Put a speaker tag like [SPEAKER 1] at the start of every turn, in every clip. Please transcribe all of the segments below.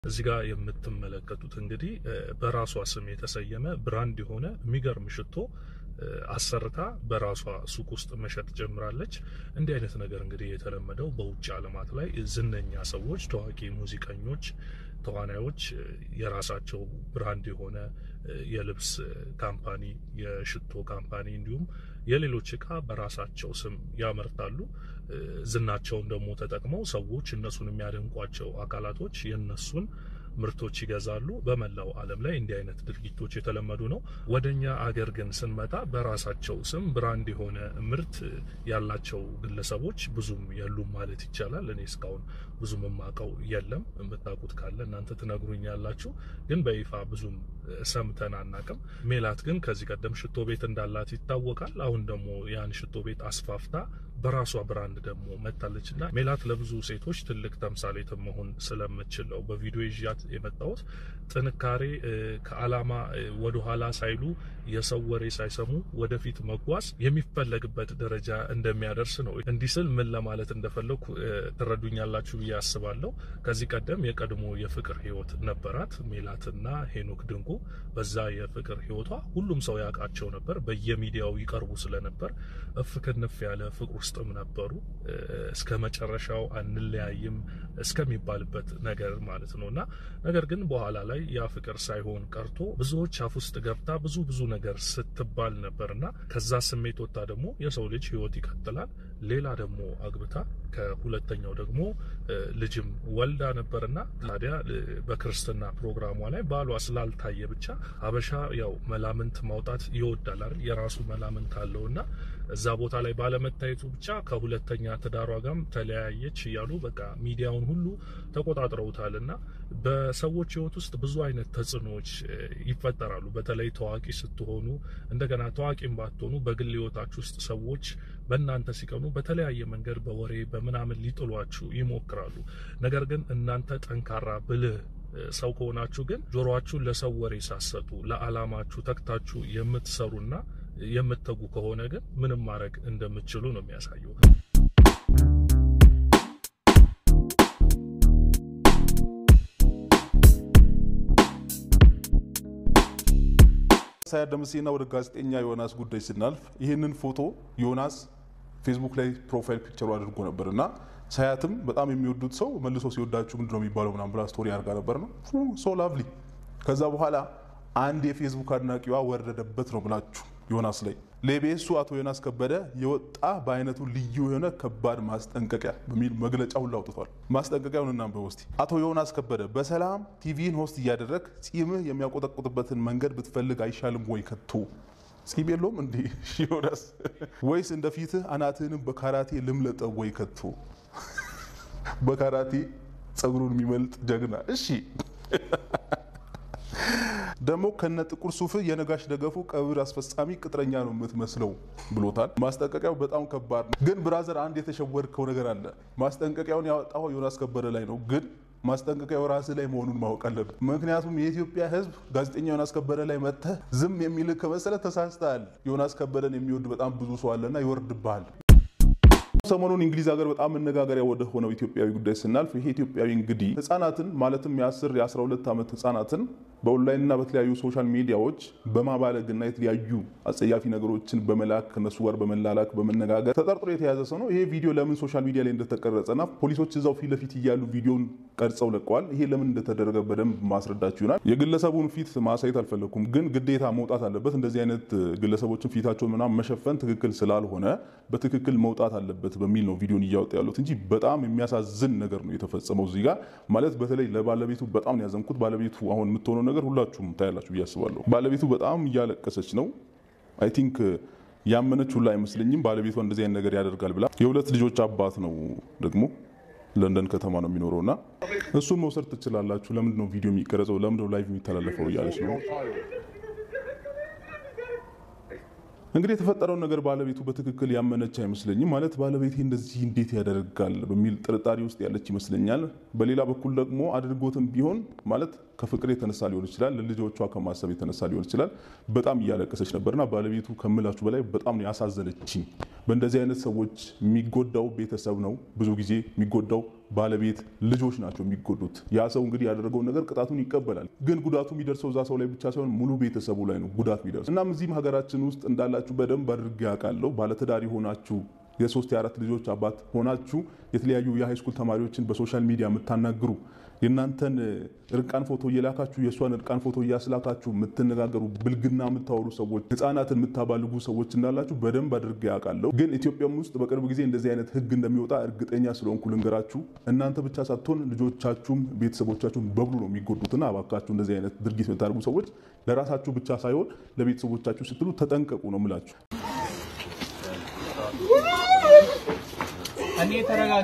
[SPEAKER 1] እዚህ ጋር የምትመለከቱት እንግዲህ በራሷ ስም የተሰየመ ብራንድ የሆነ የሚገርም ሽቶ አሰርታ በራሷ ሱቅ ውስጥ መሸጥ ጀምራለች። እንዲህ አይነት ነገር እንግዲህ የተለመደው በውጭ ዓለማት ላይ ዝነኛ ሰዎች፣ ታዋቂ ሙዚቀኞች፣ ተዋናዮች የራሳቸው ብራንድ የሆነ የልብስ ካምፓኒ፣ የሽቶ ካምፓኒ እንዲሁም የሌሎች እቃ በራሳቸው ስም ያመርታሉ። ዝናቸውን ደግሞ ተጠቅመው ሰዎች እነሱን የሚያደንቋቸው አካላቶች የነሱን ምርቶች ይገዛሉ። በመላው ዓለም ላይ እንዲህ አይነት ድርጊቶች የተለመዱ ነው። ወደኛ አገር ግን ስንመጣ በራሳቸው ስም ብራንድ የሆነ ምርት ያላቸው ግለሰቦች ብዙም የሉም ማለት ይቻላል። እኔ እስካሁን ብዙም የማውቀው የለም። የምታውቁት ካለ እናንተ ትነግሩኛላችሁ። ግን በይፋ ብዙም ሰምተን አናቅም። ሜላት ግን ከዚህ ቀደም ሽቶ ቤት እንዳላት ይታወቃል። አሁን ደግሞ ያን ሽቶ ቤት አስፋፍታ በራሷ ብራንድ ደግሞ መታለች እና ሜላት ለብዙ ሴቶች ትልቅ ተምሳሌት መሆን ስለምችለው በቪዲዮ ይዣት የመጣሁት ጥንካሬ ከዓላማ ወደኋላ ሳይሉ የሰው ወሬ ሳይሰሙ ወደፊት መጓዝ የሚፈለግበት ደረጃ እንደሚያደርስ ነው። እንዲህ ስል ምን ለማለት እንደፈለኩ ትረዱኛላችሁ ብዬ አስባለሁ። ከዚህ ቀደም የቀድሞ የፍቅር ሕይወት ነበራት ሜላትና ሄኖክ ድንቁ። በዛ የፍቅር ሕይወቷ ሁሉም ሰው ያውቃቸው ነበር። በየሚዲያው ይቀርቡ ስለነበር እፍ ክንፍ ያለ ፍቅር ውስጥም ነበሩ። እስከ መጨረሻው አንለያይም እስከሚባልበት ነገር ማለት ነው እና ነገር ግን በኋላ ላይ ያ ፍቅር ሳይሆን ቀርቶ ብዙዎች አፍ ውስጥ ገብታ ብዙ ብዙ ነገር ስትባል ነበርና ከዛ ስሜት ወጥታ ደግሞ የሰው ልጅ ህይወት ይቀጥላል። ሌላ ደግሞ አግብታ ከሁለተኛው ደግሞ ልጅም ወልዳ ነበርና ታዲያ በክርስትና ፕሮግራሟ ላይ ባሏ ስላልታየ ብቻ ሀበሻ ያው መላምንት ማውጣት ይወዳል አይደል? የራሱ መላምንት አለውና እዛ ቦታ ላይ ባለመታየቱ ብቻ ከሁለተኛ ትዳሯ ጋርም ተለያየች እያሉ በቃ ሚዲያውን ሁሉ ተቆጣጥረውታል። እና በሰዎች ህይወት ውስጥ ብዙ አይነት ተጽዕኖዎች ይፈጠራሉ። በተለይ ታዋቂ ስትሆኑ፣ እንደገና ታዋቂም ባትሆኑ በግል ህይወታችሁ ውስጥ ሰዎች በእናንተ ሲቀኑ በተለያየ መንገድ በወሬ በምናምን ሊጥሏችሁ ይሞክራሉ። ነገር ግን እናንተ ጠንካራ ብልህ ሰው ከሆናችሁ ግን ጆሮአችሁን ለሰው ወሬ ሳሰጡ ለዓላማችሁ ተግታችሁ የምትሰሩና የምትተጉ ከሆነ ግን ምንም ማድረግ እንደምትችሉ ነው የሚያሳየው።
[SPEAKER 2] ሳያት ደምሴና ወደ ጋዜጠኛ ዮናስ ጉዳይ ስናልፍ ይህንን ፎቶ ዮናስ ፌስቡክ ላይ ፕሮፋይል ፒክቸሩ አድርጎ ነበር እና ሳያትም በጣም የሚወዱት ሰው መልሶ ሲወዳችሁ ምንድን ነው የሚባለው ምናምን ብላ ስቶሪ አድርጋ ነበር ነው ሶ ላቭሊ። ከዛ በኋላ አንድ የፌስቡክ አድናቂዋ ወረደበት ነው ብላችሁ ዮናስ ላይ ለኢቢኤሱ አቶ ዮናስ ከበደ የወጣ በአይነቱ ልዩ የሆነ ከባድ ማስጠንቀቂያ በሚል መግለጫ ሁሉ አውጥቷል። ማስጠንቀቂያውን እናንብበው እስቲ። አቶ ዮናስ ከበደ በሰላም ቲቪን ሆስት እያደረግ ጺምህ የሚያቆጠቁጥበትን መንገድ ብትፈልግ አይሻልም ወይ? ከቶ ጺም የለውም እንዲህ ዮናስ ወይስ እንደ ፊትህ አናትህንም በካራቴ ልምለጠው ወይ? ከቶ በካራቴ ጸጉሩን የሚመልጥ ጀግና። እሺ ደግሞ ከነ ጥቁር ሱፍ የነጋሽ ደገፉ ቀብር አስፈጻሚ ቅጥረኛ ነው የምትመስለው ብሎታል። ማስጠንቀቂያው በጣም ከባድ ነው። ግን ብራዘር አንድ የተሸወድከው ነገር አለ። ማስጠንቀቂያውን ያወጣው ዮናስ ከበደ ላይ ነው፣ ግን ማስጠንቀቂያው ራስህ ላይ መሆኑን ማወቅ አለብህ። ምክንያቱም የኢትዮጵያ ሕዝብ ጋዜጠኛ ዮናስ ከበደ ላይ መጥተህ ዝም የሚልህ ከመሰለ ተሳስተሃል። ዮናስ ከበደን የሚወድ በጣም ብዙ ሰው አለና ይወርድብሃል። ሰሞኑን እንግሊዝ ሀገር በጣም መነጋገሪያ ወደ ሆነው ኢትዮጵያዊ ጉዳይ ስናልፍ ይሄ ኢትዮጵያዊ እንግዲህ ህጻናትን ማለትም የ10 የ12 ዓመት ህጻናትን በኦንላይንና በተለያዩ ሶሻል ሚዲያዎች በማባለግና የተለያዩ አጸያፊ ነገሮችን በመላክ ከነሱ ጋር በመላላክ በመነጋገር ተጠርጥሮ የተያዘ ሰው ነው። ይሄ ቪዲዮ ለምን ሶሻል ሚዲያ ላይ እንደተቀረጸና ፖሊሶች እዛው ፊት ለፊት እያሉ ቪዲዮን ቀርጸው ለቀዋል። ይሄ ለምን እንደተደረገ በደንብ ማስረዳችሁ ይሆናል። የግለሰቡን ፊት ማሳየት አልፈለኩም፣ ግን ግዴታ መውጣት አለበት። እንደዚህ አይነት ግለሰቦችን ፊታቸውን ምናምን መሸፈን ትክክል ስላልሆነ በትክክል መውጣት አለበት በሚል ነው ቪዲዮን እያወጣ ያሉት እንጂ በጣም የሚያሳዝን ነገር ነው የተፈጸመው እዚህ ጋር ማለት በተለይ ለባለቤቱ በጣም ነው ያዘንኩት። ባለቤቱ አሁን የምትሆነው ነገር ሁላችሁም ታያላችሁ ብዬ አስባለሁ። ባለቤቱ በጣም እያለቀሰች ነው። አይ ቲንክ ያመነች ሁላ አይመስለኝም ባለቤቷ እንደዚህ አይነት ነገር ያደርጋል ብላ። የሁለት ልጆች አባት ነው ደግሞ ለንደን ከተማ ነው የሚኖረው እና እሱን መውሰድ ትችላላችሁ። ለምንድን ነው ቪዲዮ የሚቀረጸው? ለምንድን ነው ላይቭ የሚተላለፈው? እያለች ነው እንግዲህ የተፈጠረውን ነገር ባለቤቱ በትክክል ያመነች አይመስለኝም። ማለት ባለቤቴ እንደዚህ እንዴት ያደርጋል በሚል ጥርጣሬ ውስጥ ያለች ይመስለኛል። በሌላ በኩል ደግሞ አድርጎትም ቢሆን ማለት ከፍቅር የተነሳ ሊሆን ይችላል፣ ለልጆቿ ከማሰብ የተነሳ ሊሆን ይችላል። በጣም እያለቀሰች ነበርና ባለቤቱ ከምላችሁ በላይ በጣም ነው ያሳዘነችኝ። በእንደዚህ አይነት ሰዎች የሚጎዳው ቤተሰብ ነው። ብዙ ጊዜ የሚጎዳው ባለቤት፣ ልጆች ናቸው የሚጎዱት። ያ ሰው እንግዲህ ያደረገውን ነገር ቅጣቱን ይቀበላል። ግን ጉዳቱ የሚደርሰው እዛ ሰው ላይ ብቻ ሳይሆን ሙሉ ቤተሰቡ ላይ ነው ጉዳት የሚደርሰው። እናም እዚህም ሀገራችን ውስጥ እንዳላችሁ በደንብ አድርጌ ያውቃለሁ። ባለትዳር የሆናችሁ የሶስት የአራት ልጆች አባት ሆናችሁ የተለያዩ የሃይስኩል ተማሪዎችን በሶሻል ሚዲያ የምታናግሩ የእናንተን እርቃን ፎቶ እየላካችሁ የእሷን እርቃን ፎቶ እያስላካችሁ የምትነጋገሩ ብልግና የምታወሩ ሰዎች፣ ህፃናትን የምታባልጉ ሰዎች እንዳላችሁ በደንብ አድርጌ ያውቃለሁ። ግን ኢትዮጵያም ውስጥ በቅርብ ጊዜ እንደዚህ አይነት ህግ እንደሚወጣ እርግጠኛ ስለሆንኩ ልንገራችሁ። እናንተ ብቻ ሳትሆን ልጆቻችሁም ቤተሰቦቻችሁም በሙሉ ነው የሚጎዱትና እባካችሁ እንደዚህ አይነት ድርጊት የምታደርጉ ሰዎች ለራሳችሁ ብቻ ሳይሆን ለቤተሰቦቻችሁ ስትሉ ተጠንቀቁ ነው የምላችሁ።
[SPEAKER 3] እኔ ተረጋጊ።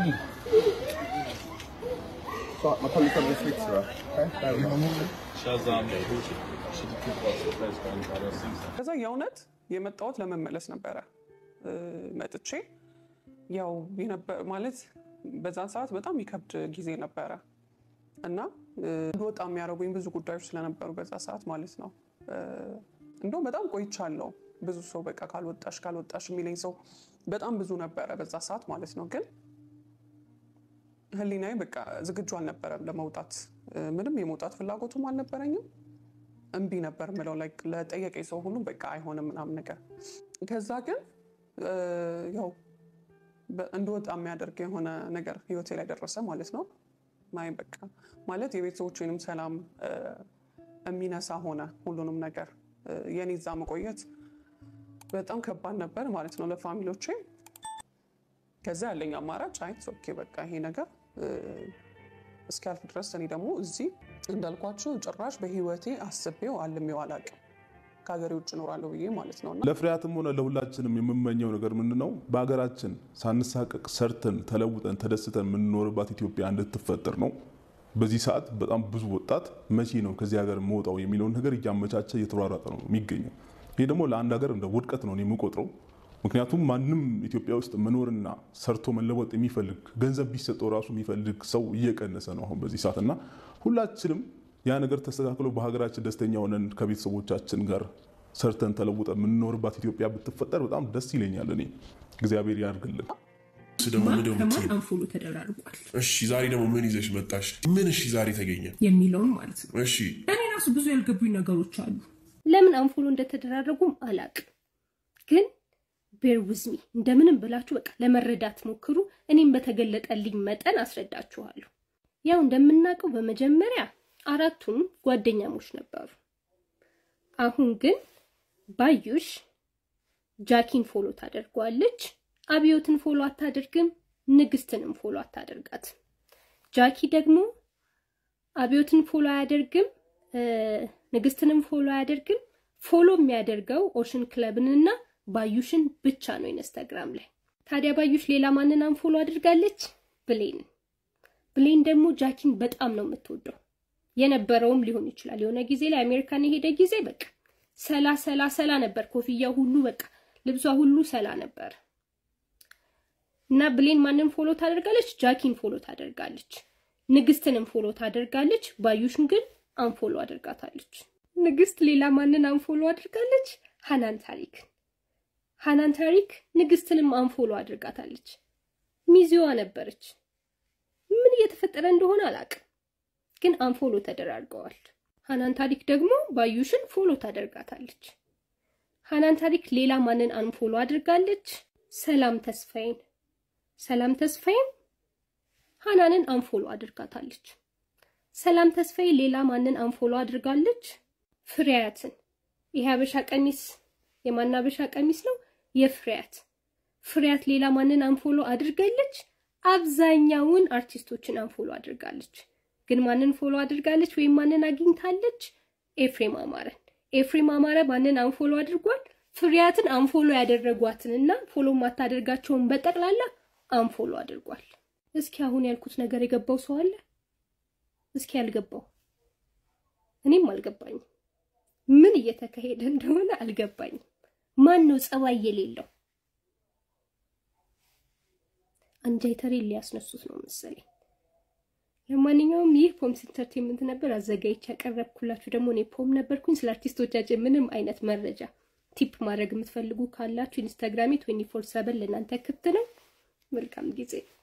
[SPEAKER 4] ከዛ የእውነት የመጣሁት ለመመለስ ነበረ። መጥቼ ያው የነበ- ማለት በዛን ሰዓት በጣም ይከብድ ጊዜ ነበረ እና እንድወጣ የሚያደርጉኝ ብዙ ጉዳዮች ስለነበሩ በዛ ሰዓት ማለት ነው። እንደውም በጣም ቆይቻለሁ። ብዙ ሰው በቃ ካልወጣሽ ካልወጣሽ የሚለኝ ሰው በጣም ብዙ ነበረ በዛ ሰዓት ማለት ነው። ግን ህሊናዬ በቃ ዝግጁ አልነበረም ለመውጣት። ምንም የመውጣት ፍላጎቱም አልነበረኝም። እምቢ ነበር ምለው ለጠየቀኝ ሰው ሁሉ በቃ አይሆንም ምናምን ነገር። ከዛ ግን ያው እንድወጣ የሚያደርግ የሆነ ነገር ህይወቴ ላይ ደረሰ ማለት ነው። ማይ በቃ ማለት የቤተሰቦችንም ሰላም የሚነሳ ሆነ ሁሉንም ነገር የኔ እዛ መቆየት በጣም ከባድ ነበር ማለት ነው ለፋሚሊዎቼ። ከዛ ያለኝ አማራጭ አይ ኦኬ በቃ ይሄ ነገር እስኪያልፍ ድረስ እኔ ደግሞ እዚህ እንዳልኳችሁ ጭራሽ በህይወቴ አስቤው አልሜው አላውቅም ከሀገሬ ውጭ እኖራለሁ ብዬ ማለት ነው።
[SPEAKER 2] ለፍሬያትም ሆነ ለሁላችንም የምመኘው ነገር ምንድን ነው? በሀገራችን ሳንሳቀቅ ሰርተን ተለውጠን ተደስተን የምንኖርባት ኢትዮጵያ እንድትፈጠር ነው። በዚህ ሰዓት በጣም ብዙ ወጣት መቼ ነው ከዚህ ሀገር መውጣው የሚለውን ነገር እያመቻቸ እየተሯሯጠ ነው የሚገኘው። ይህ ደግሞ ለአንድ ሀገር እንደ ውድቀት ነው የምቆጥረው። ምክንያቱም ማንም ኢትዮጵያ ውስጥ መኖርና ሰርቶ መለወጥ የሚፈልግ ገንዘብ ቢሰጠው ራሱ የሚፈልግ ሰው እየቀነሰ ነው አሁን በዚህ ሰዓት እና ሁላችንም ያ ነገር ተስተካክሎ በሀገራችን ደስተኛ ሆነን ከቤተሰቦቻችን ጋር ሰርተን ተለውጠ የምንኖርባት ኢትዮጵያ ብትፈጠር በጣም ደስ ይለኛል። እኔ እግዚአብሔር ያድርግልን።
[SPEAKER 5] ከማን አንፎሎ ተደራርጓል
[SPEAKER 6] እሺ ዛሬ ደግሞ ምን ይዘሽ መጣሽ? ምን እሺ ዛሬ ተገኘ?
[SPEAKER 5] የሚለውን ማለት ነው።
[SPEAKER 6] እሺ
[SPEAKER 5] እኔ ራሱ ብዙ ያልገቡኝ ነገሮች አሉ።
[SPEAKER 7] ለምን አንፎሎ እንደተደራረጉም አላቅም፣ ግን ቤር ውዝሚ እንደምንም ብላችሁ በቃ ለመረዳት ሞክሩ። እኔም በተገለጠልኝ መጠን አስረዳችኋለሁ። ያው እንደምናውቀው በመጀመሪያ አራቱም ጓደኛሞች ነበሩ። አሁን ግን ባዩሽ ጃኪን ፎሎ ታደርገዋለች፣ አብዮትን ፎሎ አታደርግም፣ ንግስትንም ፎሎ አታደርጋትም። ጃኪ ደግሞ አብዮትን ፎሎ አያደርግም፣ ንግስትንም ፎሎ አያደርግም። ፎሎ የሚያደርገው ኦሽን ክለብንና ባዩሽን ብቻ ነው ኢንስታግራም ላይ። ታዲያ ባዩሽ ሌላ ማንን አንፎሎ አድርጋለች? ብሌንን። ብሌን ደግሞ ጃኪን በጣም ነው የምትወደው የነበረውም ሊሆን ይችላል። የሆነ ጊዜ ላይ አሜሪካን የሄደ ጊዜ በቃ ሰላ ሰላ ሰላ ነበር። ኮፍያ ሁሉ በቃ ልብሷ ሁሉ ሰላ ነበር። እና ብሌን ማንን ፎሎ ታደርጋለች? ጃኪን ፎሎ ታደርጋለች። ንግስትንም ፎሎ ታደርጋለች። ባዩሽን ግን አንፎሎ አድርጋታለች። ንግስት ሌላ ማንን አንፎሎ አድርጋለች? ሃናን ታሪክ። ሃናን ታሪክ ንግስትንም አንፎሎ አድርጋታለች። ሚዜዋ ነበረች። ምን እየተፈጠረ እንደሆነ አላውቅም፣ ግን አንፎሎ ተደራርገዋል። ሃናን ታሪክ ደግሞ ባዩሽን ፎሎ ታደርጋታለች። ሃናን ታሪክ ሌላ ማንን አንፎሎ አድርጋለች? ሰላም ተስፋዬን። ሰላም ተስፋዬን ሃናንን አንፎሎ አድርጋታለች። ሰላም ተስፋዬ ሌላ ማንን አንፎሎ አድርጋለች? ፍሬያትን። ይሄ ሀበሻ ቀሚስ የማን ሀበሻ ቀሚስ ነው? የፍሬያት። ፍሬያት ሌላ ማንን አንፎሎ አድርጋለች? አብዛኛውን አርቲስቶችን አንፎሎ አድርጋለች። ግን ማንን ፎሎ አድርጋለች ወይም ማንን አግኝታለች? ኤፍሬም አማረን። ኤፍሬም አማረ ማንን አንፎሎ አድርጓል? ፍሬያትን አንፎሎ ያደረጓትንና ፎሎ ማታደርጋቸውን በጠቅላላ አንፎሎ አድርጓል። እስኪ አሁን ያልኩት ነገር የገባው ሰው አለ? እስኪ ያልገባው? እኔም አልገባኝም። ምን እየተካሄደ እንደሆነ አልገባኝም። ማን ነው ጸባይ የሌለው? አንጃይተሬ ሊያስነሱት ነው መሰለኝ። ለማንኛውም ይህ ፖምስ ኢንተርቴንመንት ነበር አዘጋጅቼ ያቀረብኩላችሁ። ደግሞ እኔ ፖም ነበርኩኝ። ስለ አርቲስቶቻችን ምንም አይነት መረጃ ቲፕ ማድረግ የምትፈልጉ ካላችሁ ኢንስታግራሜ ትዌንቲ ፎር ሰቨን ለእናንተ ክፍት ነው። መልካም ጊዜ